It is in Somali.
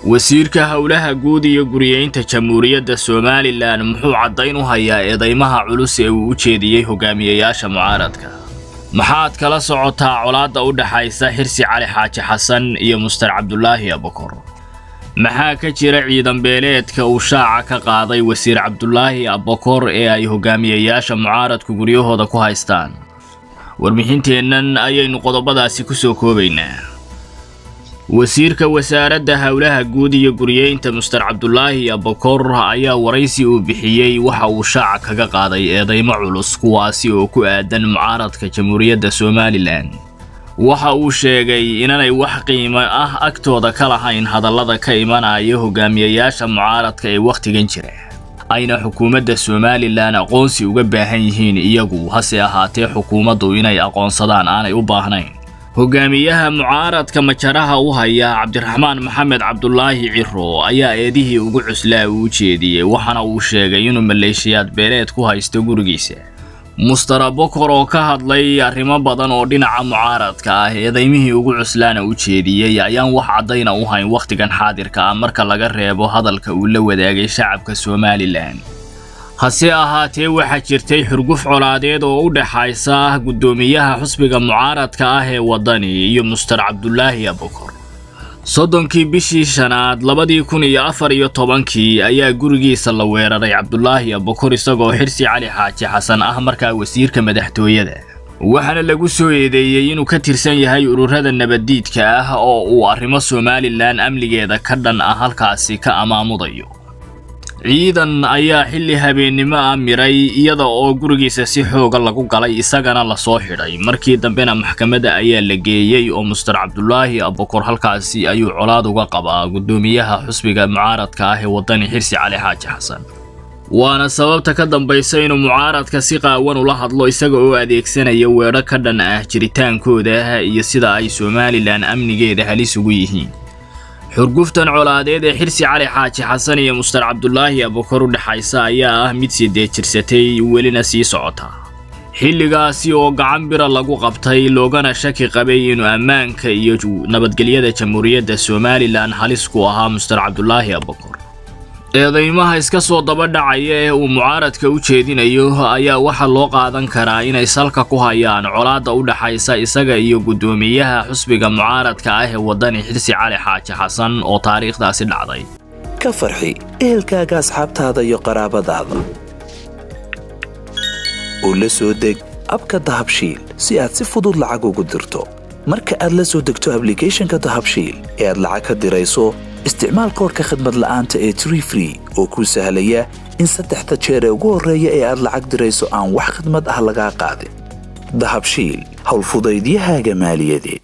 wasiirka howlaha guud iyo guriyeynta jamhuuriyadda somalilan muxuu caddayn u hayaa eedaymaha culus ee uu u jeediyey hogaamiyayaasha mucaaradka maxaad kala socotaa colaadda u dhaxaysa xirsi cali xaaji xasan iyo muster cabdulaahi abukor maxaa ka jira ciidan beeleedka uu shaaca ka qaaday wasiir cabdulaahi abukor ee ay hogaamiyayaasha mucaaradku guryahooda ku haystaan warbixinteennan ayaynu qodobadaasi ku soo koobaynaa wasiirka wasaaradda howlaha guud iyo guriyeynta muster cabdulaahi abukor ayaa waraysi uu bixiyey waxa uu shaaca kaga qaaday eedaymo culus kuwaasi oo ku aadan mucaaradka jamhuuriyadda somalilan waxa uu sheegay inanay wax qiimo ah agtooda ka lahayn hadallada ka imanaya hogaamiyayaasha mucaaradka ee wakhtigan jira ayna xukuumadda somalilan aqoonsi uga baahan yihiin iyagu hase ahaatee xukuumaddu inay aqoonsadaan aanay u baahnayn hogaamiyaha mucaaradka majaraha u haya cabdiraxmaan maxamed cabdulaahi ciro ayaa eedihii ugu cuslaa uu jeediyey waxaana uu sheegay inuu maleeshiyaad beeleed ku haysto gurigiisa muster abokor oo ka hadlay arrimo badan oo dhinaca mucaaradka ah eedaymihii ugu cuslaana u jeediyey ayaan wax caddayna u hayn wakhtigan xaadirka ah marka laga reebo hadalka uu la wadaagay shacabka somalilan hase ahaatee waxaa jirtay xurguf colaadeed oo u dhaxaysa guddoomiyaha xusbiga mucaaradka ah ee waddani iyo muster cabdulaahi abukor soddonkii bishii shanaad labadii kun iyo afar iyo tobankii ayaa gurigiisa la weeraray cabdulaahi abukor isagoo xirsi cali xaaji xasan ah markaa wasiirka madaxtooyada waxaana lagu soo eedeeyey inuu ka tirsan yahay ururada nabaddiidka ah oo uu arrimo somalilan amnigeeda ka dhan ah halkaasi ka amaamudayo ciidan ayaa xilli habeennimo ah miray iyada oo gurigiisa si xooga lagu galay isagana lasoo xidhay markii dambena maxkamadda ayaa la geeyey oo muster cabdulaahi abukor halkaasi ayuu colaad uga qabaa guddoomiyaha xusbiga mucaaradka ah ee waddani xirsi cali xaaji xasan waana sababta ka dambaysa inuu mucaaradka si qaawan ula hadlo isaga oo adeegsanaya weedho ka dhan ah jiritaankooda iyo sida ay somalilan amnigeeda halis ugu yihiin xurguftan colaadeed ee xirsi cali xaaji xasan iyo muster cabdulaahi abukor u dhexaysa ayaa ah mid sidee jirsatay welina sii socota xilligaasi oo gacan bira lagu qabtay loogana shaki qabay inuu ammaanka iyo nabadgelyada jamhuuriyadda somalilan halis ku ahaa muster cabdulaahi abukor eedaymaha iska soo daba dhacaya ee uu mucaaradka u jeedinayo ayaa waxaa loo qaadan karaa inay salka ku hayaan colaadda u dhaxaysa isaga iyo guddoomiyaha xusbiga mucaaradka ah ee waddani xirsi cali xaaji xasan oo taariikhdaasi dhacday ka farxi ehelkaaga asxaabtaada iyo qaraabadaada oo la soo deg abka dahabshiil si aad si fudud lacag ugu dirto marka aad la soo degto ablicathonka dahabshiil ee aad lacag ka dirayso isticmaal koorka khadmad la'aanta ee tree free oo kuu sahlaya in saddexda jeer ee ugu horreeya ee aad lacag dirayso aan wax khadmad ah lagaa qaadin dahabshiil howlfudaydiyahaaga maaliyadeed